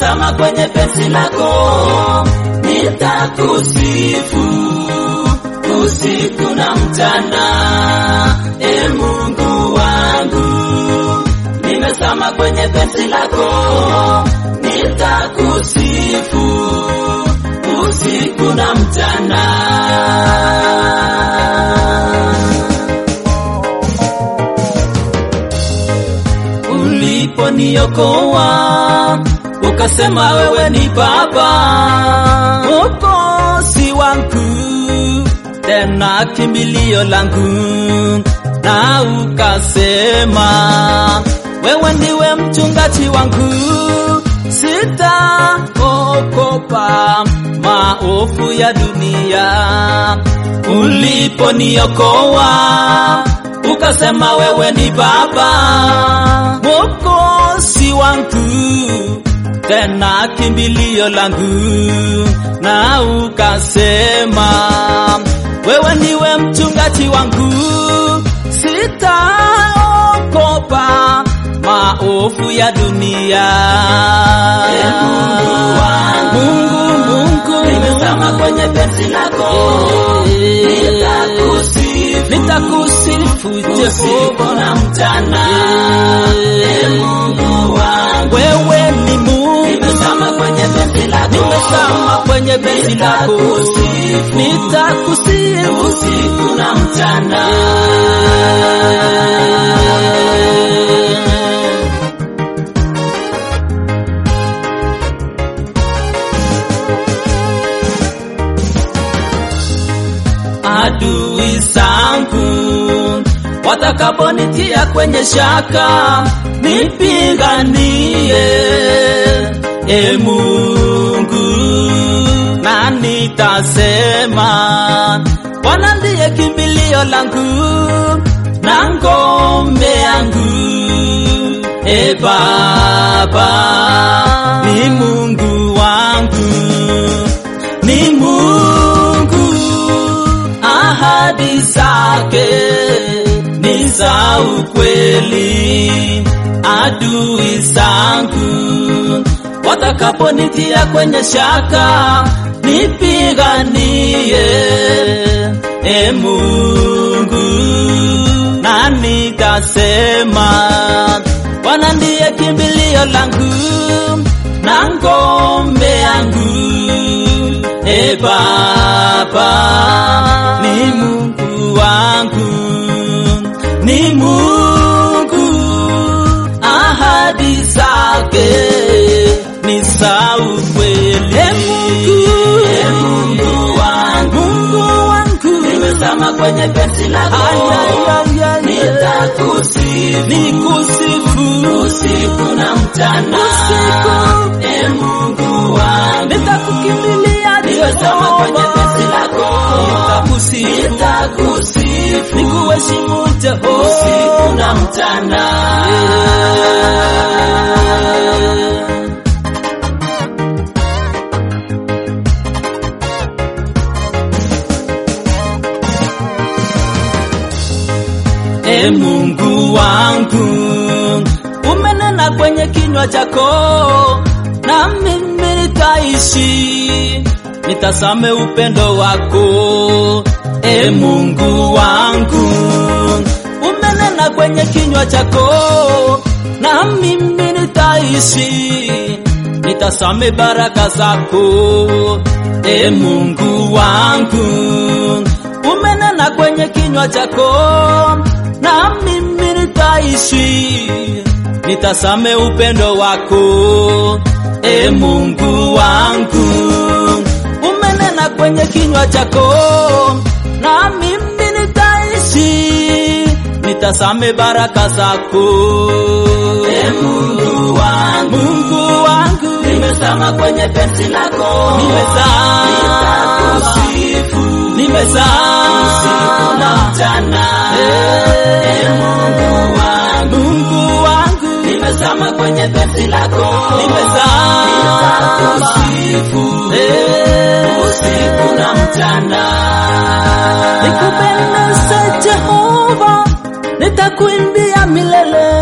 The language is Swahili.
nimezama kwenye penzi lako, nitakusifu usiku na mchana, e Mungu wangu, nimezama kwenye penzi lako, nitakusifu usiku na mchana. uliponiokoa ukasema wewe ni Baba Mwokozi wangu, tena kimbilio langu, na ukasema wewe ndiwe mchungaji wangu, sitaogopa maovu ya dunia. Uliponiokoa ukasema wewe ni Baba Mwokozi wangu, tena kimbilio langu, na ukasema wewe ndiwe mchungaji wangu, sitaogopa maovu ya dunia. Ee Mungu wangu, Mungu, Mungu, nimezama kwenye penzi lako, nitakusifu nitakusifu usiku Jehova, na mchana. Ee Mungu wangu, wewe ni Mungu, nimezama kwenye penzi lako, nimezama kwenye penzi lako, Nitakusifu. nitakusifu usiku na mchana. adui zangu watakaponitia kwenye shaka, nipiganie e Mungu, na nitasema Bwana ndiye kimbilio langu na ngome yangu, e Baba ni Mungu wangu, ni Mungu ahadi zake ni za ukweli. Adui zangu watakaponitia kwenye shaka, nipiganie e Mungu, na nitasema Bwana ndiye kimbilio langu na ngome yangu E Baba, ni Mungu wangu, ni Mungu, ahadi zake ni za ukweli. E Mungu, Ee Mungu wangu, Mungu wangu, nimezama kwenye penzi lako, ayayayaya, nitakusifu nikusifu usiku na mchana. usiku, Ee Mungu wangu, nitakukimbilia nimezama kwenye Jehova, penzi lako, nitakusifu nitakusifu nikuheshimu Jehova. usiku na mchana. E Mungu wangu, umenena kwenye kinywa chako, na mimi nitaishi, nitasame upendo wako. E Mungu wangu, umenena kwenye kinywa chako, na mimi nitaishi, nitasame baraka zako. E Mungu wangu, umenena kwenye kinywa chako, na mimi nitaishi, nitasame upendo wako. E Mungu wangu, umenena kwenye kinywa chako, na mimi nitaishi, nitasame baraka zako. Ee Mungu wangu, Mungu wangu, nimezama kwenye penzi lako, nimezama, nitakusifu nimezama usiku na mchana. Ee Mungu wangu, Mungu wangu, nimezama kwenye penzi lako, nimezama nitakusifu Eh, usiku na mchana. nikupendeze Jehova, nitakuimbia milele.